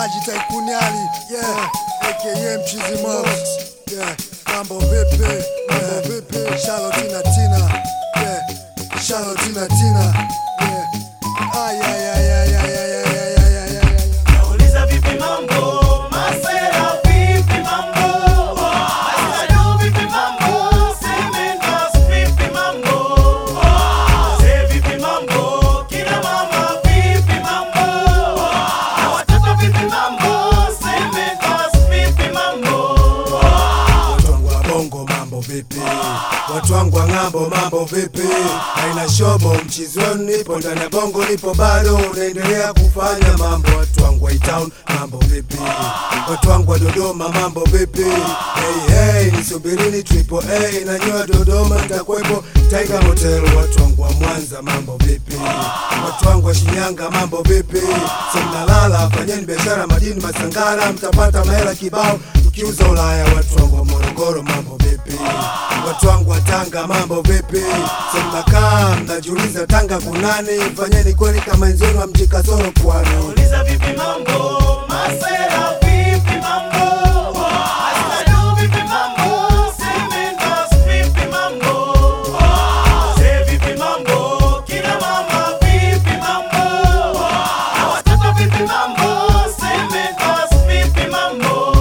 Haji Taikuniali, yeah, aka Mchizi Mox, yeah, mambo vipi, mambo vipi, Charlotte Tina Tina, yeah, Charlotte Tina Tina, yeah, ay ay ay ay ay ay ay ay ay ay ay ay Nauliza vipi mambo? Masera vipi mambo? Masera vipi mambo? Semendas vipi mambo? Wazee vipi mambo? Kina mama vipi mambo? Na watoto vipi mambo? Semendas vipi mambo? Watu wangu wa bongo mambo vipi? Watu wangu wa ng'ambo mambo vipi? Haina shobo mchizi wenu nipo ndani ya bongo nipo bado unaendelea kufanya mambo. Watu wangu wa town mambo vipi? Watu wangu wa Dodoma mambo vipi? Hey hey, nisubirini triple A na nyoa Dodoma nitakuwepo Tiger Hotel. Watu wangu wa Mwanza mambo vipi? Watu wangu wa Shinyanga mambo vipi? Simnalala, fanyeni biashara madini Masangara, mtapata mahela kibao mkiuza Ulaya. Watu wangu wa Morogoro mambo vipi? Watu wangu wa Tanga mambo vipi? Simnakaa mnajiuliza Tanga kunani? Fanyeni kweli kama wenzenu wa mji kasoro pwani. Nauliza vipi mambo? Masera vipi mambo? Masera vipi mambo? Semendas vipi mambo? Wazee vipi mambo? Kina mama vipi mambo? Na watoto vipi mambo? Semendas vipi mambo?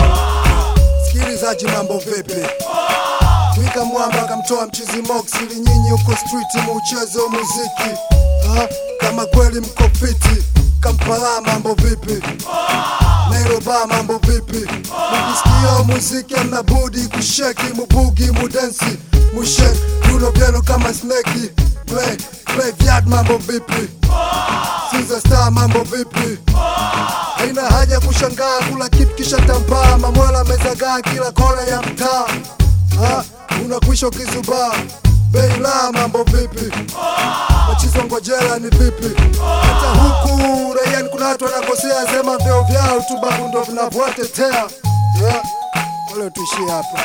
Sikilizaji mambo vipi? Twika mwamba akamtoa mchizi Mox ili nyinyi huko street muuchezo muziki ha? Kama kweli mko fiti Kampala mambo vipi? Nairobi mambo vipi? Mkisikia muziki amna budi kusheki mubugi mudensi mushek rulo vyenu kama sneki play play vyad mambo vipi? Sinza star mambo vipi? Haina haja kushangaa kula kitu kisha tambaa, mamwela mezagaa kila kona ya mtaa. Ha, unakwisha ukizubaa bei la mambo vipi? Machizo ngojela ni vipi? Hata huku raiani kuna watu wanakosea, sema vyao vyao tu babu ndo vinavyowatetea. Yeah, wale tuishie hapa.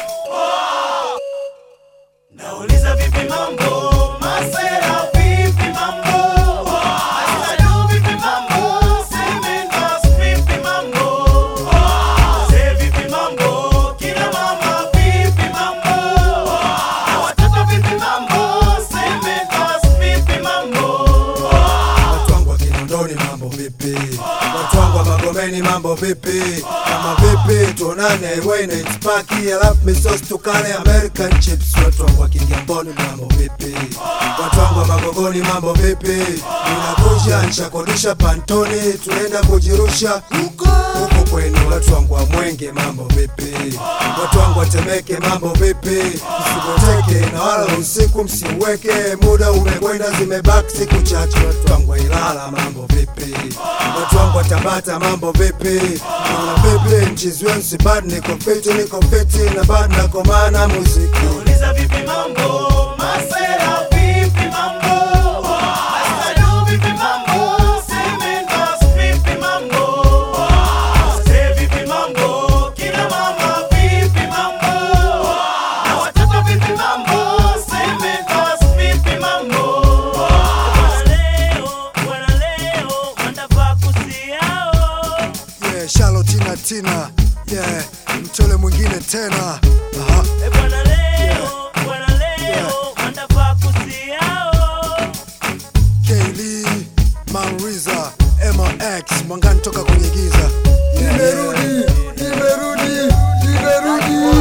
Nauliza vipi mambo? Masera vipi mambo? Masera vipi mambo? Semendas vipi mambo? Wazee vipi mambo? Kina mama vipi mambo? Na watoto vipi mambo? Semendas vipi mambo? Watu wangu wa Kinondoni mambo vipi? Watu wangu wa Magomeni mambo vipi? Kama vipi tuonane highway na itipaki alafu misos tukale American chips. Watu wangu wa Kigamboni mambo vipi? Watu wangu wa Magogoni mambo vipi? Ninakuja nishakodisha pantoni tunaenda kujirusha huko huko kwenu. Watu wangu wa Mwenge mambo vipi? Watu wangu wa Temeke mambo vipi? Msiboteke na wala usiku msiweke, muda umekwenda, zimebaki siku chache. Watu wangu wa Ilala mambo vipi? Watu wangu wa Tabata mambo vipi? Naona vipi mchizi wenu si bad, niko fiti, niko fiti na bad nakomana muziki Nauliza vipi mambo? Masera vipi mambo? Masera vipi mambo? Semendas vipi mambo? Wazee vipi mambo? Kina mama vipi mambo? Na watoto vipi mambo? Semendas vipi mambo? Bwana leo, bwana leo, wanafaa kusiao. yeah, Charlotte Tina Tina yeah, mtole mwingine tena Aha. E bwana leo, bwana leo, wanafaa kusiao. Kaylee, Manriza, MX, Mwangani toka kwenye giza. Nimerudi, nimerudi, nimerudi.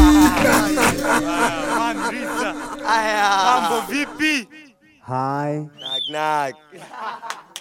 Mambo vipi? Hi. Knock knock.